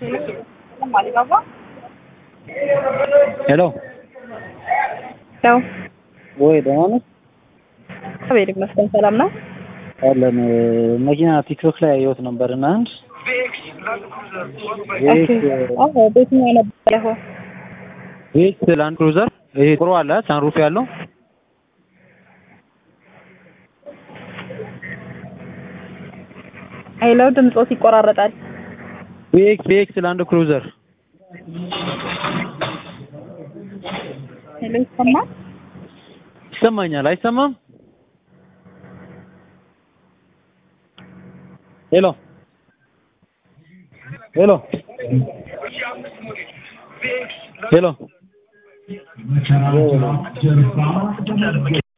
አሊባባ ሄሎ ያው ወይ ደህና ነሽ? እግዚአብሔር ይመስገን ሰላም ነው። አለን መኪና ቲክቶክ ላይ ያየሁት ነበር እና አንድ ኦኬ አዎ በየትኛው ነበር ያው ቤት ላንድ ክሩዘር ይሄ ጥሩ አለ ሳንሩፍ ያለው ሄሎ ድምጾት ይቆራረጣል። ቤክስ ቤክስ ላንድ ክሩዘር ሄሎ ይሰማል? ይሰማኛል አይሰማም? ሄሎ ሄሎ ሄሎ